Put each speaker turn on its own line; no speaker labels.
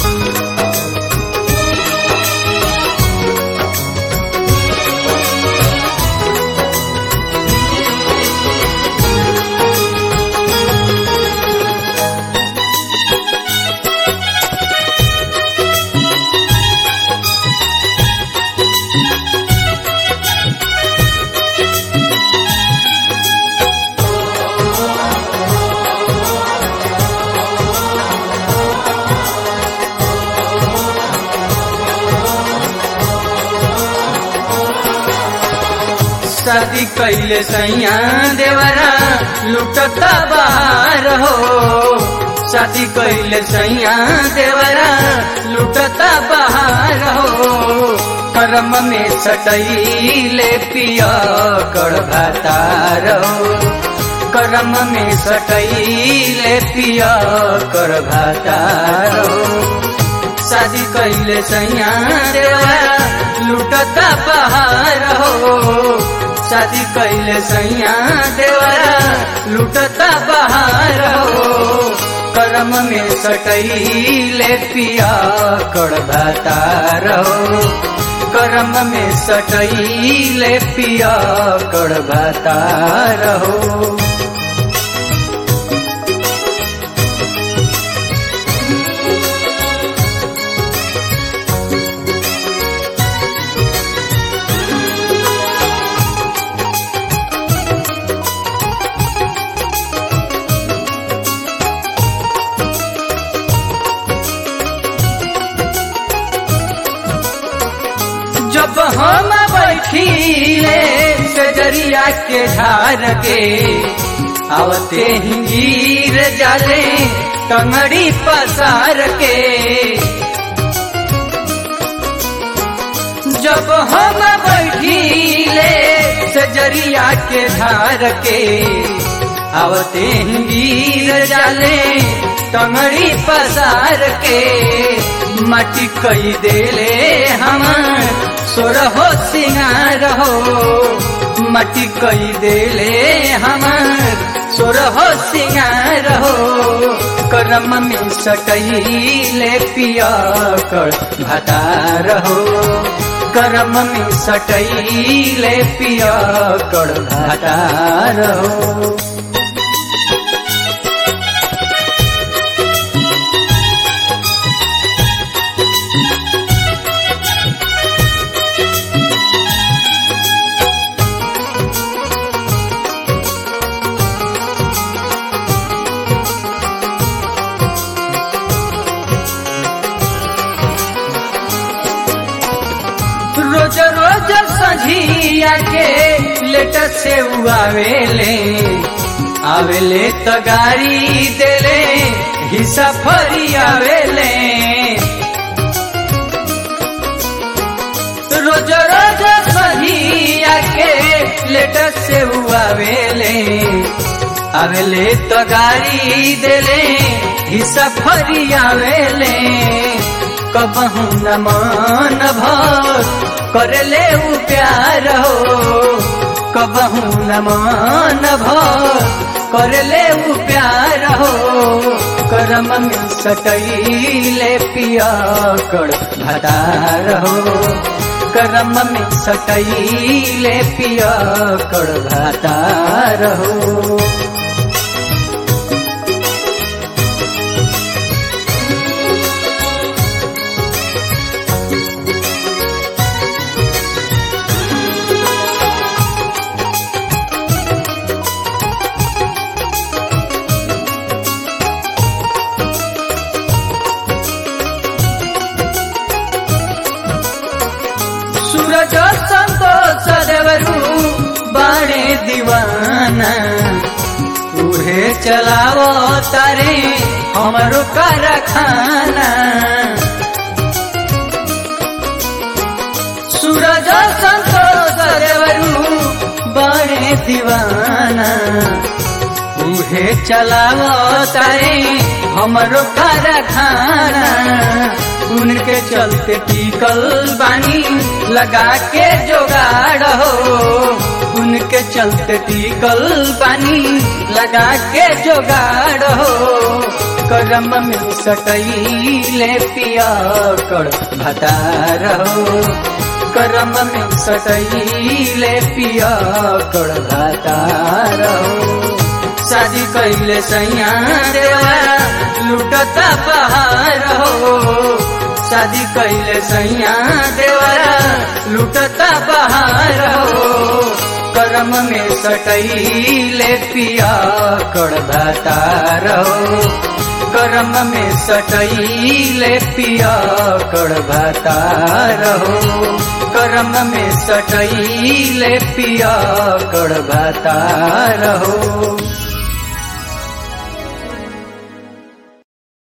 शादी कैले सैया देवरा लुटता बाहर हो शादी कैले सैया देवरा लुटता बाहर हो कर्म में सटैले पिया कर भातार हो कर्म में सटैले पिया कर भातार हो शादी कैले सैया देवरा लुटता पहाड़ हो शादी कैले सैया देवरा लुटता पहाड़ हो कर्म में सटैले पिया कर भातार हो कर्म में सटैले पिया कर भातार हो जब हम बैठीले सजरिया के झार के आवते ही गिर जाले टंगड़ी पसार के जब हम बैठीले सजरिया के झार के आवते ही गिर जाले टंगड़ी पसार के मटी कई देले हमार सोरहो सिंगार हो मटी कई देले हमार सोरहो सिंगार हो करम में सटैले पिया कर भतार हो करम में सटैले पिया कर भतार हो रोज रोज सझिया के लेट से आवेले आवेले तो गाड़ी देले हिस्सा फरी आवेले रोज रोज सझिया के लेट से आवेले आवेले तो गाड़ी देले हिस्सा फरी आवेले कबहू न मान भर करले उ प्यार हो कबहू न मान भर करले उ प्यार हो करम में सटैले पिया कर भदार हो करम में सटैले पिया कर भदार हो सूरज संतोष देवरू बाणे दीवाना उहे चलावो तारे हमरो कारखाना सूरज संतोष देवरू बाणे दीवाना उहे चलावो तारे हमरो कारखाना उनके चलते टिकल बानी लगा के जोगाड़ हो उनके चलते टिकल बानी लगा के जोगाड़ हो करम में सटैले पिया कर भतार हो करम में सटैले पिया कर भतार हो शादी कैले सैया देवा लुटता बहार हो शादी कैले सैया देवा लुटता बहार हो करम में सटैले पिया कर भतार हो करम में सटैले पिया कर भतार हो करम में सटैले पिया कर भतार हो